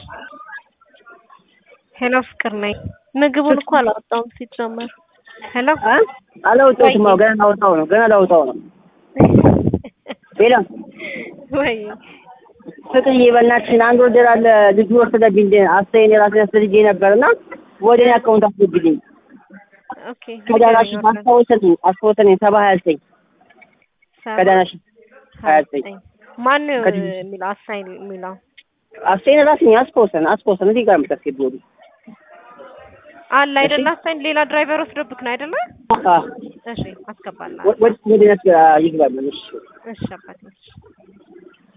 ሄሎ ፍቅር ነኝ። ምግቡን እኮ አላወጣውም ሲጀመር። ሄሎ አላወጣሁትም። አዎ ገና ላወጣው ነው። ገና ላወጣው ነው። ሌላ ወይ ፍቅርዬ በእናትሽን አንድ ወርደር አለ ልጁ ወሰደብኝ። አስተያየን የራሴን አስፈልጌ ነበር እና ወደ እኔ አካውንት አስገብልኝ። ኦኬ ከዳናሽ አስታወሰልኝ አስታወሰልኝ ሰባ ሀያ ዘጠኝ ከዳናሽ ሀያ ዘጠኝ ማን ነው ከዚህ- የሚለው አሳይን የሚለው አስተያየን ራሴን አስታወሰን አስታወሰን እዚህ ጋር የምታስገቢው አለ አይደለ? አሳይን ሌላ ድራይቨር ወስዶብክ ነው አይደለ? አዎ እሺ አስገባላ። ወደ ወደ ነስ ይግባል። እሺ እሺ አባቴ እሺ